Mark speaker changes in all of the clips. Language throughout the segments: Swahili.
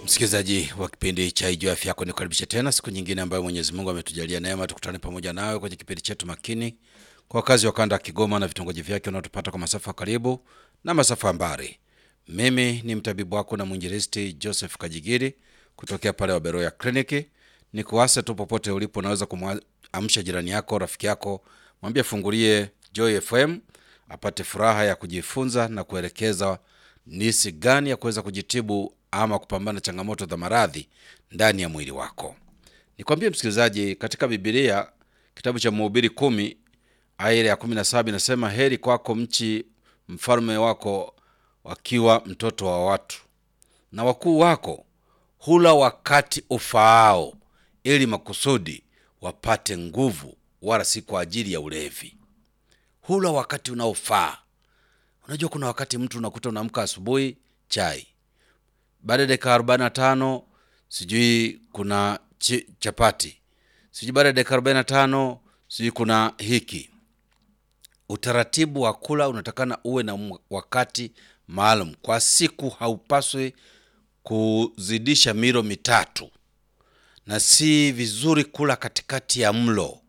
Speaker 1: Msikilizaji wa kipindi cha Ijua Afya Yako, nikukaribisha tena siku nyingine ambayo Mwenyezi Mungu ametujalia neema tukutane pamoja nawe kwenye kipindi chetu makini kwa wakazi wa kanda ya Kigoma na vitongoji vyake unaotupata kwa masafa karibu na masafa ya mbali. Mimi ni mtabibu wako na mwinjilisti Joseph Kajigiri kutokea pale Waberoya Kliniki. Ni kuasa tu popote ulipo, unaweza kumwamsha jirani yako, rafiki yako, mwambie fungulie Joy FM apate furaha ya kujifunza na kuelekeza nisi gani ya kuweza kujitibu ama kupambana na changamoto za maradhi ndani ya mwili wako. Nikwambie msikilizaji, katika Biblia kitabu cha Mhubiri kumi aya ile ya kumi na saba inasema heri kwako mchi mfalme wako wakiwa mtoto wa watu, na wakuu wako hula wakati ufaao, ili makusudi wapate nguvu, wala si kwa ajili ya ulevi. Hula wakati unaofaa. Unajua, kuna wakati mtu unakuta unaamka asubuhi chai, baada ya dakika arobaini na tano sijui kuna chi, chapati, sijui baada ya dakika arobaini na tano sijui kuna hiki. Utaratibu wa kula unatakana uwe na wakati maalum kwa siku. Haupaswi kuzidisha milo mitatu, na si vizuri kula katikati ya mlo.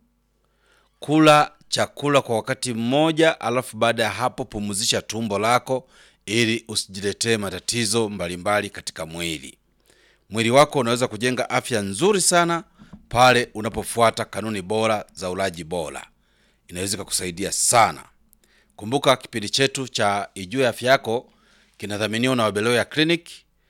Speaker 1: Kula chakula kwa wakati mmoja, alafu baada ya hapo pumzisha tumbo lako ili usijiletee matatizo mbalimbali katika mwili. Mwili wako unaweza kujenga afya nzuri sana pale unapofuata kanuni bora za ulaji bora, inaweza kukusaidia sana. Kumbuka kipindi chetu cha Ijue Afya Yako kinadhaminiwa na Wabeloya Clinic.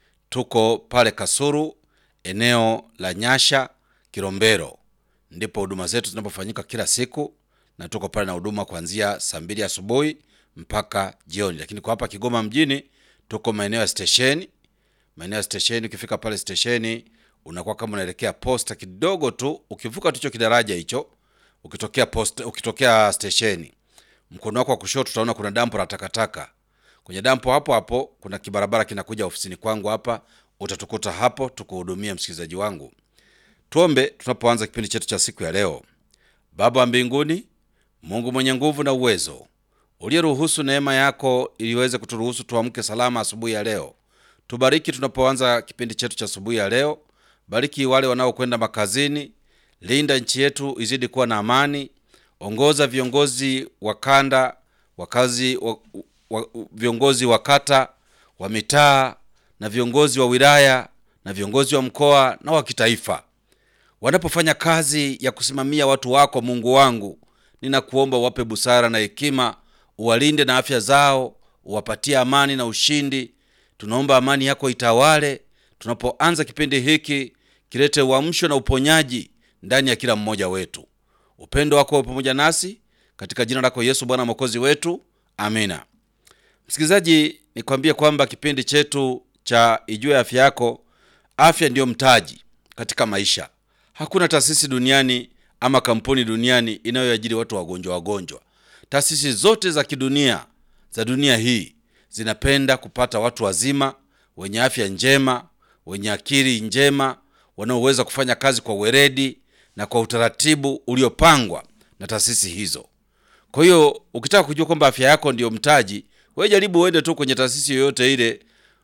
Speaker 1: Tuko pale Kasuru, eneo la Nyasha, Kilombero, ndipo huduma zetu zinapofanyika kila siku, na tuko pale na huduma kuanzia saa mbili asubuhi mpaka jioni. Lakini kwa hapa Kigoma mjini tuko maeneo ya stesheni, maeneo ya stesheni. Ukifika pale stesheni, unakuwa kama unaelekea posta kidogo tu, ukivuka tu hicho kidaraja hicho, ukitokea posta, ukitokea stesheni, mkono wako wa kushoto utaona kuna dampo la takataka. Kwenye dampo hapo hapo kuna kibarabara kinakuja ofisini kwangu hapa, utatukuta hapo tukuhudumia. Msikilizaji wangu, tuombe tunapoanza kipindi chetu cha siku ya leo. Baba wa mbinguni, Mungu mwenye nguvu na uwezo uliyeruhusu neema yako iliweze kuturuhusu tuamke salama asubuhi ya leo. Tubariki tunapoanza kipindi chetu cha asubuhi ya leo. Bariki wale wanaokwenda makazini, linda nchi yetu izidi kuwa na amani. Ongoza viongozi wa kanda, wakazi wa, wa, viongozi wa kata, wa mitaa na viongozi wa wilaya na viongozi wa mkoa na wa kitaifa wanapofanya kazi ya kusimamia watu wako. Mungu wangu, ninakuomba uwape busara na hekima uwalinde na afya zao, uwapatie amani na ushindi. Tunaomba amani yako itawale tunapoanza kipindi hiki, kilete uamsho na uponyaji ndani ya kila mmoja wetu. Upendo wako pamoja nasi, katika jina lako Yesu Bwana mwokozi wetu, amina. Msikilizaji, nikwambie kwamba kipindi chetu cha Ijue Afya Yako, afya ndiyo mtaji katika maisha. Hakuna taasisi duniani ama kampuni duniani inayoajiri watu wagonjwa wagonjwa Taasisi zote za kidunia za dunia hii zinapenda kupata watu wazima wenye afya njema, wenye akili njema, wanaoweza kufanya kazi kwa weledi na kwa utaratibu uliopangwa na taasisi hizo. Kwa hiyo ukitaka kujua kwamba afya yako ndiyo mtaji, wewe jaribu uende tu kwenye taasisi yoyote ile.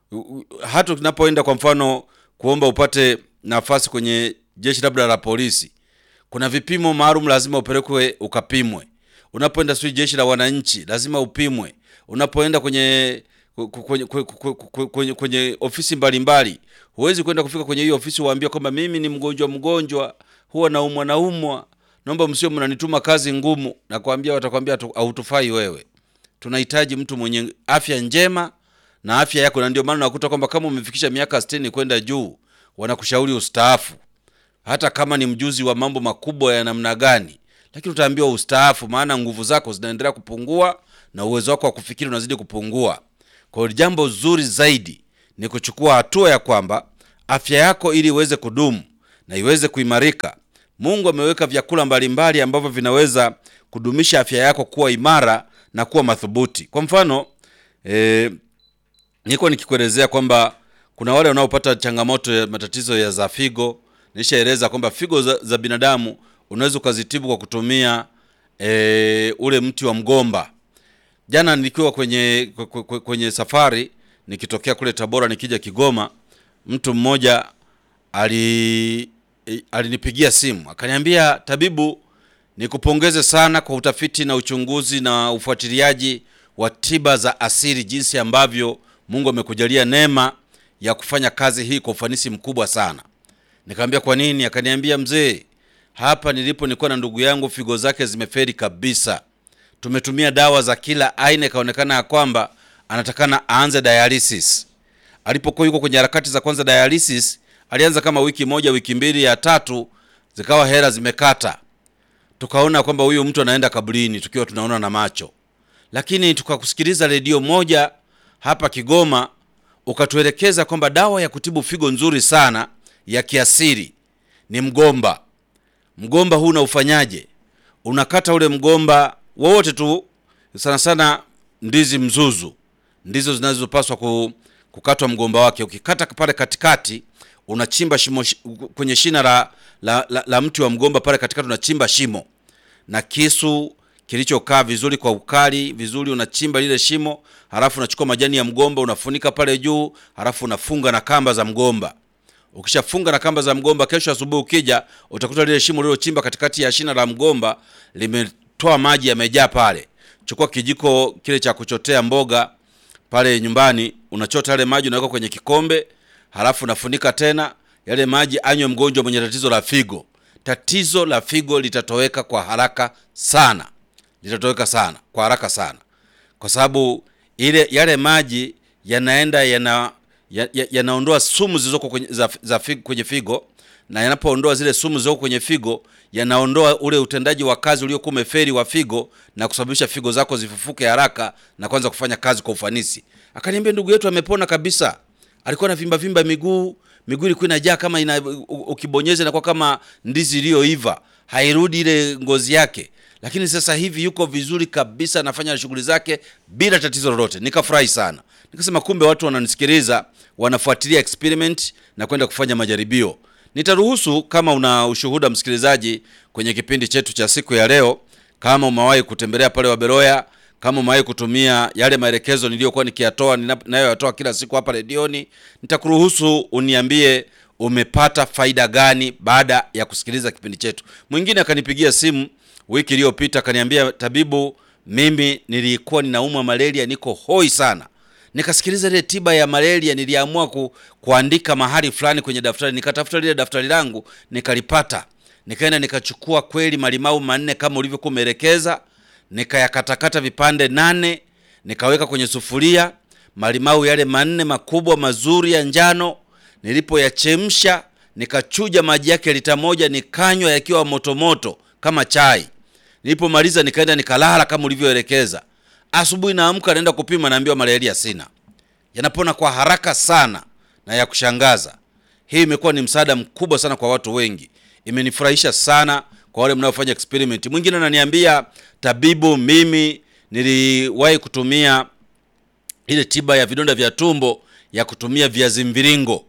Speaker 1: Hata unapoenda kwa mfano kuomba upate nafasi kwenye jeshi labda la polisi, kuna vipimo maalum lazima upelekwe ukapimwe unapoenda sijui jeshi la wananchi lazima upimwe. Unapoenda kwenye kwenye, kwenye, kwenye, kwenye ofisi mbalimbali, huwezi kwenda kufika kwenye hiyo ofisi uwaambia kwamba mimi ni mgonjwa mgonjwa, huwa naumwa naumwa, naomba msio mnanituma kazi ngumu. Nakwambia, watakwambia hautufai wewe. Tunahitaji mtu mwenye afya njema na afya yako, na ndio maana unakuta kwamba kama umefikisha miaka sitini kwenda juu, wanakushauri ustaafu, hata kama ni mjuzi wa mambo makubwa ya namna gani lakini utaambiwa ustaafu, maana nguvu zako zinaendelea kupungua na uwezo wako wa kufikiri unazidi kupungua. Kwa hiyo jambo zuri zaidi ni kuchukua hatua ya kwamba afya yako ili iweze kudumu na iweze kuimarika, Mungu ameweka vyakula mbalimbali ambavyo vinaweza kudumisha afya yako kuwa imara na kuwa madhubuti. Kwa mfano e, niko nikikuelezea kwamba kuna wale wanaopata changamoto ya matatizo ya za figo. Nishaeleza kwamba figo za, za binadamu unaweza ukazitibu kwa kutumia e, ule mti wa mgomba. Jana nikiwa kwenye kwenye safari nikitokea kule Tabora nikija Kigoma, mtu mmoja ali eh, alinipigia simu akaniambia, tabibu, nikupongeze sana kwa utafiti na uchunguzi na ufuatiliaji wa tiba za asili, jinsi ambavyo Mungu amekujalia neema ya kufanya kazi hii kwa ufanisi mkubwa sana. Nikamwambia kwa nini? Akaniambia, mzee, hapa nilipo nilikuwa na ndugu yangu figo zake zimeferi kabisa, tumetumia dawa za kila aina, ikaonekana ya kwamba anatakana aanze dialysis. Alipokuwa yuko kwenye harakati za kwanza dialysis, alianza kama wiki moja, wiki mbili, ya tatu zikawa hela zimekata, tukaona kwamba huyu mtu anaenda kaburini, tukiwa tunaona na macho. Lakini tukakusikiliza redio moja hapa Kigoma, ukatuelekeza kwamba dawa ya kutibu figo nzuri sana ya kiasili ni mgomba. Mgomba huu unaufanyaje? Unakata ule mgomba wowote tu, sana sana ndizi mzuzu ndizo zinazopaswa ku, kukatwa mgomba wake. Ukikata pale katikati, unachimba shimo shi- kwenye shina la, la, la, la mti wa mgomba pale katikati, unachimba shimo na kisu kilichokaa vizuri kwa ukali vizuri, unachimba lile shimo, halafu unachukua majani ya mgomba unafunika pale juu, halafu unafunga na kamba za mgomba. Ukishafunga na kamba za mgomba, kesho asubuhi ukija, utakuta lile shimo lilochimba katikati ya shina la mgomba limetoa maji yamejaa pale. Chukua kijiko kile cha kuchotea mboga pale nyumbani, unachota yale maji unaweka kwenye kikombe, halafu unafunika tena. Yale maji anywe mgonjwa mwenye tatizo la figo. Tatizo la figo litatoweka kwa haraka sana, litatoweka sana kwa haraka sana, kwa sababu ile yale maji yanaenda yana ya- ya- yanaondoa sumu zilizoko kwenye, za, za figo, kwenye figo na yanapoondoa zile sumu zilizoko kwenye figo yanaondoa ule utendaji wa kazi uliokuwa umeferi wa figo na kusababisha figo zako zifufuke haraka na kuanza kufanya kazi kwa ufanisi. Akaniambia ndugu yetu amepona kabisa, alikuwa na vimba vimba miguu, miguu ilikuwa inajaa kama ina, u- ukibonyeza inakuwa kama ndizi iliyoiva, hairudi ile ngozi yake, lakini sasa hivi yuko vizuri kabisa, anafanya shughuli zake bila tatizo lolote. Nikafurahi sana, nikasema kumbe watu wananisikiliza, wanafuatilia experiment na kwenda kufanya majaribio. Nitaruhusu kama una ushuhuda msikilizaji, kwenye kipindi chetu cha siku ya leo, kama umewahi kutembelea pale Waberoya, kama umewahi kutumia yale maelekezo niliyokuwa nikiyatoa nina- ninayoyatoa kila siku hapa redioni, nitakuruhusu uniambie umepata faida gani baada ya kusikiliza kipindi chetu. Mwingine akanipigia simu wiki iliyopita akaniambia, tabibu, mimi nilikuwa ninaumwa malaria, niko hoi sana nikasikiliza ile tiba ya malaria, niliamua ku, kuandika mahali fulani kwenye daftari, nikatafuta lile daftari langu nikalipata, nikaenda nikachukua kweli malimau manne kama ulivyokuwa umeelekeza, nikayakatakata vipande nane, nikaweka kwenye sufuria malimau yale manne makubwa mazuri ya njano. Nilipoyachemsha nikachuja maji yake lita moja, nikanywa yakiwa motomoto kama chai. Nilipomaliza nikaenda nikalala kama ulivyoelekeza. Asubuhi naamka naenda kupima, naambiwa malaria sina. Yanapona kwa haraka sana na ya kushangaza. Hii imekuwa ni msaada mkubwa sana kwa watu wengi, imenifurahisha sana kwa wale mnaofanya experiment. Mwingine ananiambia tabibu, mimi niliwahi kutumia ile tiba ya vidonda vya tumbo ya kutumia viazi mviringo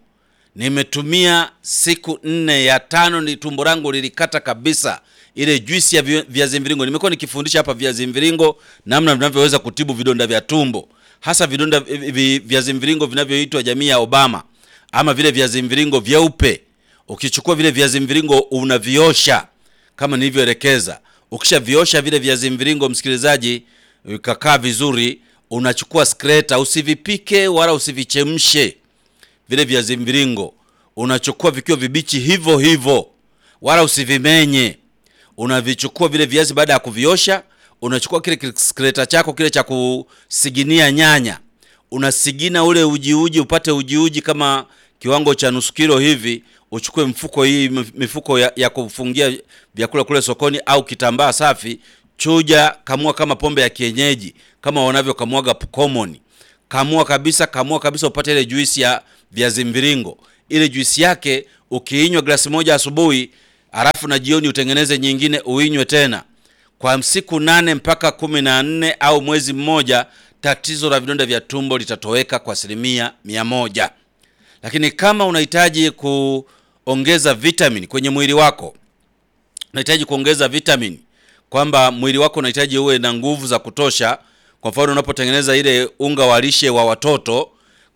Speaker 1: nimetumia siku nne, ya tano ni tumbo langu lilikata kabisa. Ile juisi ya vi- viazi mviringo, nimekuwa nikifundisha hapa viazi mviringo, namna vinavyoweza kutibu vidonda vya tumbo, hasa vidonda vi- vi- viazi mviringo vinavyoitwa jamii ya Obama ama vile viazi mviringo vyeupe. Ukichukua vile viazi mviringo unaviosha kama nilivyoelekeza. Ukishaviosha vile viazi mviringo, msikilizaji, ikakaa vizuri, unachukua skreta, usivipike wala usivichemshe vile viazi mviringo unachukua vikiwa vibichi hivyo hivyo, wala usivimenye. Unavichukua vile viazi baada ya kuviosha, unachukua kile skreta chako kile cha kusiginia nyanya, unasigina ule uji uji, upate uji uji kama kiwango cha nusu kilo hivi. Uchukue mfuko hii mifuko ya, ya kufungia vyakula kule sokoni au kitambaa safi, chuja, kamua kama pombe ya kienyeji, kama wanavyokamuaga common kamua kabisa, kamua kabisa, upate ile juisi ya viazi mviringo. Ile juisi yake ukiinywa glasi moja asubuhi, halafu na jioni utengeneze nyingine uinywe tena kwa siku nane mpaka kumi na nne au mwezi mmoja, tatizo la vidonda vya tumbo litatoweka kwa asilimia mia moja. Lakini kama unahitaji kuongeza vitamini kwenye mwili wako, unahitaji kuongeza vitamini, kwamba mwili wako unahitaji uwe na nguvu za kutosha kwa mfano unapotengeneza ile unga wa lishe wa watoto,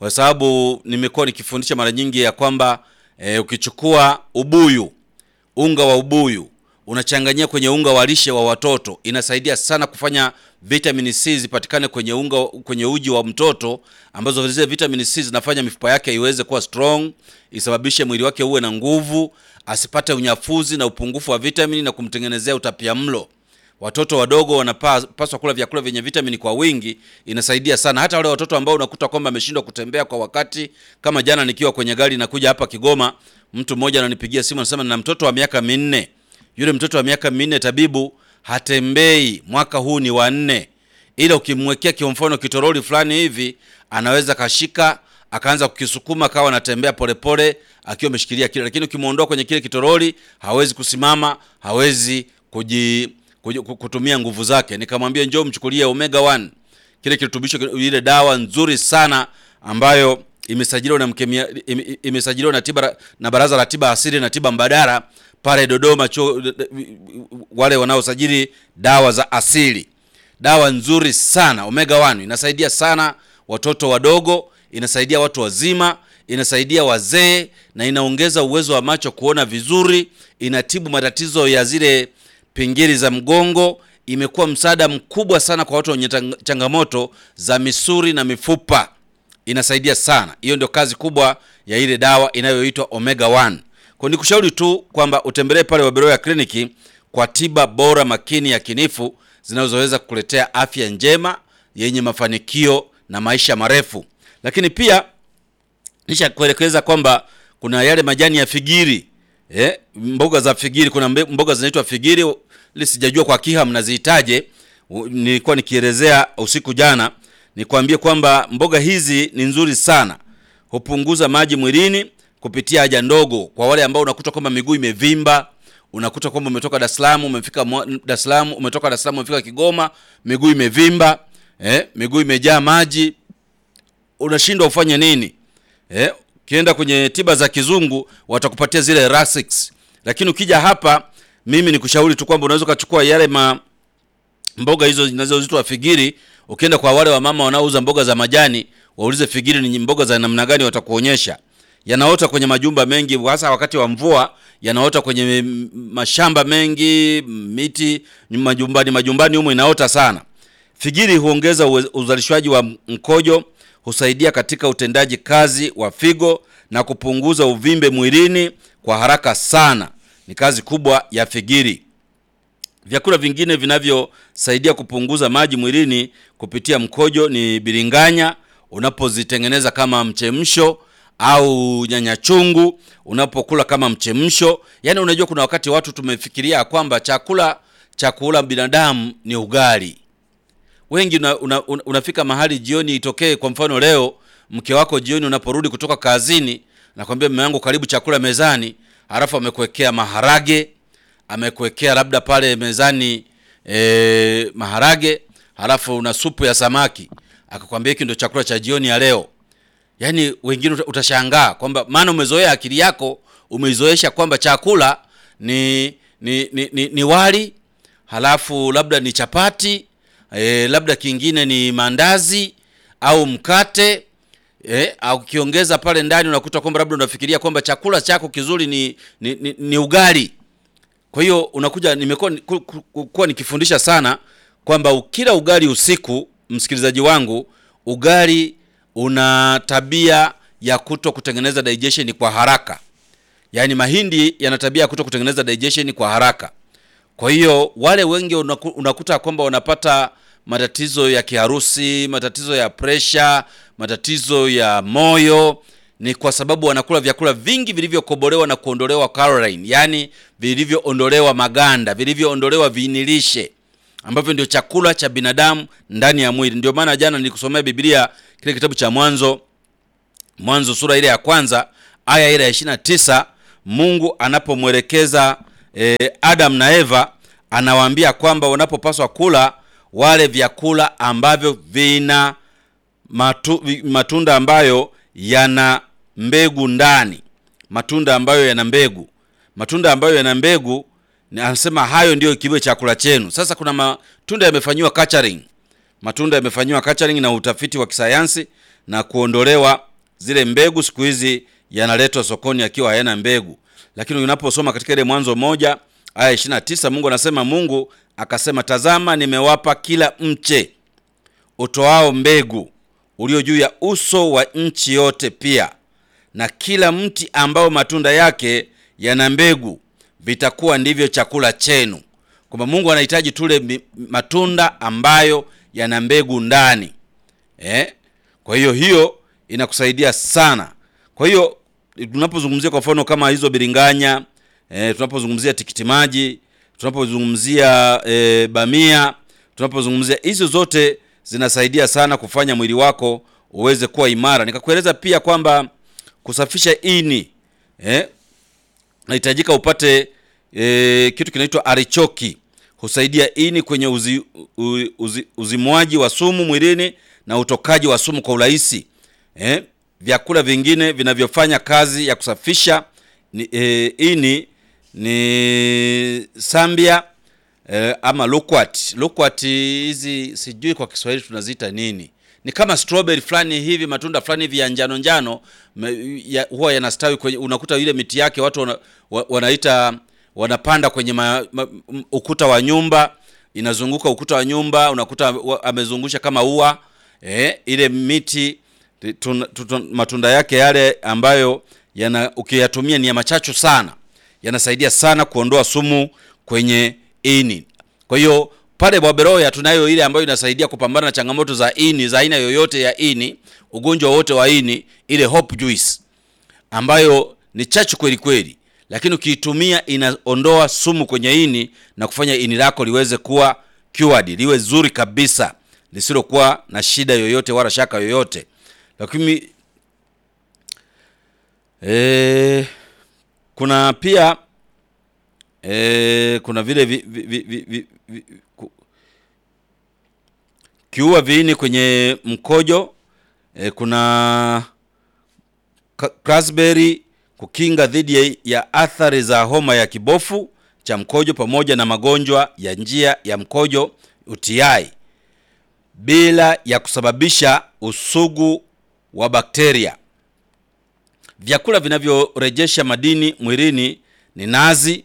Speaker 1: kwa sababu nimekuwa nikifundisha mara nyingi ya kwamba e, ukichukua ubuyu unga wa ubuyu unachanganyia kwenye unga wa lishe wa watoto inasaidia sana kufanya vitamin C zipatikane kwenye unga kwenye uji wa mtoto ambazo zile vitamin C zinafanya mifupa yake iweze kuwa strong isababishe mwili wake uwe na nguvu asipate unyafuzi na upungufu wa vitamini na kumtengenezea utapia mlo watoto wadogo wanapaswa kula vyakula vyenye vitamini kwa wingi inasaidia sana hata wale watoto ambao unakuta kwamba ameshindwa kutembea kwa wakati kama jana nikiwa kwenye gari nakuja hapa kigoma mtu mmoja ananipigia simu anasema nina mtoto wa miaka minne yule mtoto wa miaka minne tabibu hatembei mwaka huu ni wa nne ila ukimwekea kwa mfano kitoroli fulani hivi anaweza kashika akaanza kukisukuma akawa anatembea polepole akiwa ameshikilia kile lakini ukimwondoa kwenye kile kitoroli hawezi kusimama hawezi kuji, kuji, kutumia nguvu zake nikamwambia njoo mchukulie omega 1 kile kirutubisho ile dawa nzuri sana ambayo imesajiliwa na mkemia, ime, imesajiliwa na tiba na baraza la tiba asili na tiba mbadala pale Dodoma cho, wale wanaosajili dawa za asili dawa nzuri sana omega 1 inasaidia sana watoto wadogo inasaidia watu wazima inasaidia wazee na inaongeza uwezo wa macho kuona vizuri inatibu matatizo ya zile pingili za mgongo imekuwa msaada mkubwa sana kwa watu wenye changamoto za misuri na mifupa inasaidia sana hiyo ndio kazi kubwa ya ile dawa inayoitwa omega 1 kwa nikushauri tu kwamba utembelee pale waberoya kliniki kwa tiba bora makini ya kinifu zinazoweza kukuletea afya njema yenye mafanikio na maisha marefu lakini pia nisha kuelekeza kwamba kuna yale majani ya figiri eh, mboga za figiri kuna mboga zinaitwa figiri ili sijajua kwa kiha mnaziitaje nilikuwa nikielezea usiku jana nikwambie kwamba mboga hizi ni nzuri sana hupunguza maji mwilini kupitia haja ndogo kwa wale ambao unakuta kwamba miguu imevimba unakuta kwamba umetoka Dar es Salaam umefika Dar es Salaam umetoka Dar es Salaam umefika Kigoma miguu imevimba eh, miguu imejaa maji unashindwa ufanye nini eh, ukienda kwenye tiba za kizungu watakupatia zile Lasix lakini ukija hapa mimi nikushauri tu kwamba unaweza ukachukua yale ma mboga hizo zinazoitwa figiri ukienda kwa wale wamama wanaouza mboga za majani waulize figiri ni mboga za namna gani watakuonyesha yanaota kwenye majumba mengi hasa wakati wa mvua yanaota kwenye mashamba mengi miti majumbani majumbani humo inaota sana figiri huongeza uzalishwaji wa mkojo husaidia katika utendaji kazi wa figo na kupunguza uvimbe mwilini kwa haraka sana ni kazi kubwa ya figiri vyakula vingine vinavyosaidia kupunguza maji mwilini kupitia mkojo ni biringanya unapozitengeneza kama mchemsho au nyanya chungu unapokula kama mchemsho yaani unajua kuna wakati watu tumefikiria kwamba chakula chakula binadamu ni ugali wengi una, una, una, unafika mahali jioni itokee kwa mfano leo mke wako jioni unaporudi kutoka kazini nakwambia mume wangu karibu chakula mezani halafu amekuwekea maharage amekuwekea labda pale mezani e, maharage halafu una supu ya samaki akakwambia hiki ndio chakula cha jioni ya leo yaani wengine utashangaa kwamba maana umezoea akili yako umeizoesha kwamba chakula ni ni, ni, ni, ni wali halafu labda ni chapati e, labda kingine ni mandazi au mkate e, au ukiongeza pale ndani unakuta kwamba labda unafikiria kwamba chakula chako kizuri ni, ni, ni, ni ugali kwa hiyo unakuja nimekuwa kuwa nikifundisha sana kwamba ukila ugali usiku msikilizaji wangu ugali una tabia ya kuto kutengeneza digestion kwa haraka yaani mahindi yana tabia ya kuto kutengeneza digestion kwa haraka kwa hiyo wale wengi unaku, unakuta kwamba wanapata matatizo ya kiharusi matatizo ya presha matatizo ya moyo ni kwa sababu wanakula vyakula vingi vilivyokobolewa na kuondolewa calorie yaani vilivyoondolewa maganda vilivyoondolewa viinilishe ambavyo ndio chakula cha binadamu ndani ya mwili ndio maana jana nilikusomea biblia kile kitabu cha mwanzo mwanzo sura ile ya kwanza aya ile ya ishirina tisa mungu anapomwelekeza e, adam na eva anawaambia kwamba wanapopaswa kula wale vyakula ambavyo vina matu, matunda ambayo yana mbegu ndani matunda ambayo yana mbegu matunda ambayo yana mbegu anasema hayo ndiyo kiwe chakula chenu sasa kuna matunda yamefanyiwa culturing matunda yamefanyiwa culturing na utafiti wa kisayansi na kuondolewa zile mbegu siku hizi yanaletwa sokoni akiwa hayana mbegu, lakini unaposoma katika ile Mwanzo moja aya 29 Mungu anasema, Mungu akasema, tazama, nimewapa kila mche utoao mbegu ulio juu ya uso wa nchi yote, pia na kila mti ambao matunda yake yana mbegu, vitakuwa ndivyo chakula chenu. Kwamba Mungu anahitaji tule matunda ambayo yana mbegu ndani eh? Kwa hiyo hiyo inakusaidia sana. Kwa hiyo tunapozungumzia kwa mfano kama hizo biringanya eh, tunapozungumzia tikiti maji, tunapozungumzia eh, bamia, tunapozungumzia hizo zote zinasaidia sana kufanya mwili wako uweze kuwa imara. Nikakueleza pia kwamba kusafisha ini eh, nahitajika upate eh, kitu kinaitwa arichoki, husaidia ini kwenye uzi, uzi, uzi, uzimwaji wa sumu mwilini na utokaji wa sumu kwa urahisi eh. Vyakula vingine vinavyofanya kazi ya kusafisha ni, eh, ini ni sambia eh, ama loquat. Loquat hizi sijui kwa Kiswahili tunaziita nini, ni kama strawberry fulani hivi, matunda fulani hivi ya njano njano ya, huwa yanastawi kwenye, unakuta ile miti yake watu wana, wanaita wanapanda kwenye ma, ma, ukuta wa nyumba, inazunguka ukuta wa nyumba, unakuta amezungusha kama ua eh, ile miti tun, tun, matunda yake yale ambayo yana ukiyatumia ni ya machachu sana, yanasaidia sana kuondoa sumu kwenye ini. Kwa hiyo pale Bwaberoya tunayo ile ambayo inasaidia kupambana na changamoto za ini za aina yoyote ya ini, ugonjwa wote wa ini, ile Hope Juice ambayo ni chachu kweli kweli, lakini ukiitumia inaondoa sumu kwenye ini na kufanya ini lako liweze kuwa cured, liwe zuri kabisa, lisilokuwa na shida yoyote wala shaka yoyote. Lakini e, kuna pia e, kuna vile vi, vi, vi, vi, vi, vi, ku, kiua viini kwenye mkojo e, kuna raspberry kukinga dhidi ya athari za homa ya kibofu cha mkojo pamoja na magonjwa ya njia ya mkojo UTI bila ya kusababisha usugu wa bakteria. Vyakula vinavyorejesha madini mwilini ni nazi.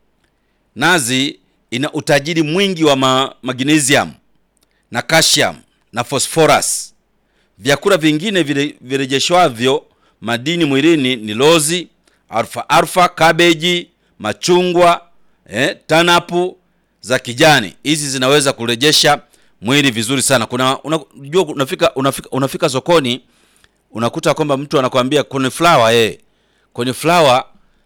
Speaker 1: Nazi ina utajiri mwingi wa ma magnesium na calcium na phosphorus. Vyakula vingine virejeshwavyo madini mwilini ni lozi, alfa alfa, kabeji, machungwa, eh, tanapu za kijani. Hizi zinaweza kurejesha mwili vizuri sana. Kuna unajua unafika, unafika unafika sokoni unakuta kwamba mtu anakuambia cauliflower eh. Cauliflower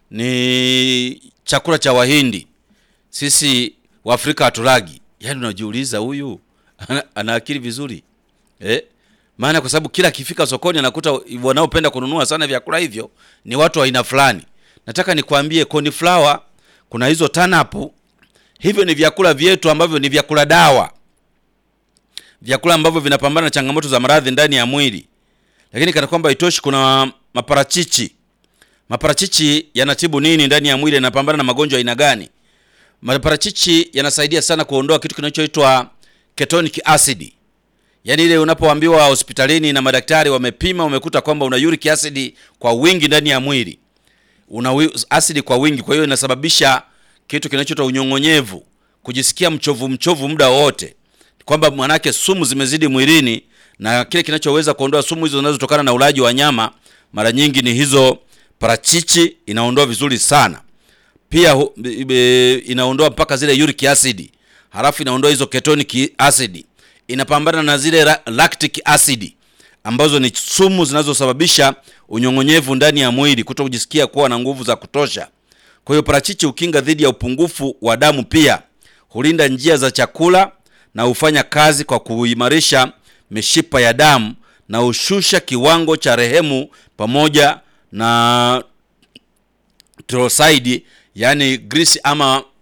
Speaker 1: ni chakula cha Wahindi. Sisi Waafrika hatulagi. Yaani unajiuliza huyu ana, ana akili vizuri. Eh? Maana kwa sababu kila akifika sokoni anakuta wanaopenda kununua sana vyakula hivyo ni watu wa aina fulani. Nataka nikwambie cauliflower, kuna hizo tanapu. Hivyo ni vyakula vyetu ambavyo ni vyakula dawa vyakula ambavyo vinapambana na changamoto za maradhi ndani ya mwili. Lakini kana kwamba itoshi, kuna maparachichi. Maparachichi yanatibu nini ndani ya mwili? Yanapambana na magonjwa aina gani? Maparachichi yanasaidia sana kuondoa kitu kinachoitwa ketonic acid, yaani ile unapoambiwa hospitalini na madaktari wamepima, wamekuta kwamba una uric acid kwa wingi ndani ya mwili, una acid kwa wingi. Kwa hiyo inasababisha kitu kinachoitwa unyong'onyevu, kujisikia mchovu mchovu muda wote kwamba mwanake sumu zimezidi mwilini, na kile kinachoweza kuondoa sumu hizo zinazotokana na ulaji wa nyama mara nyingi ni hizo parachichi. Inaondoa vizuri sana pia hu, e, inaondoa mpaka zile uric acid, halafu inaondoa hizo ketonic acid, inapambana na zile lactic acid ambazo ni sumu zinazosababisha unyong'onyevu ndani ya mwili, kuto kujisikia kuwa na nguvu za kutosha. Kwa hiyo parachichi hukinga dhidi ya upungufu wa damu, pia hulinda njia za chakula na hufanya kazi kwa kuimarisha mishipa ya damu na hushusha kiwango cha rehemu pamoja na triglyceride, yani grisi ama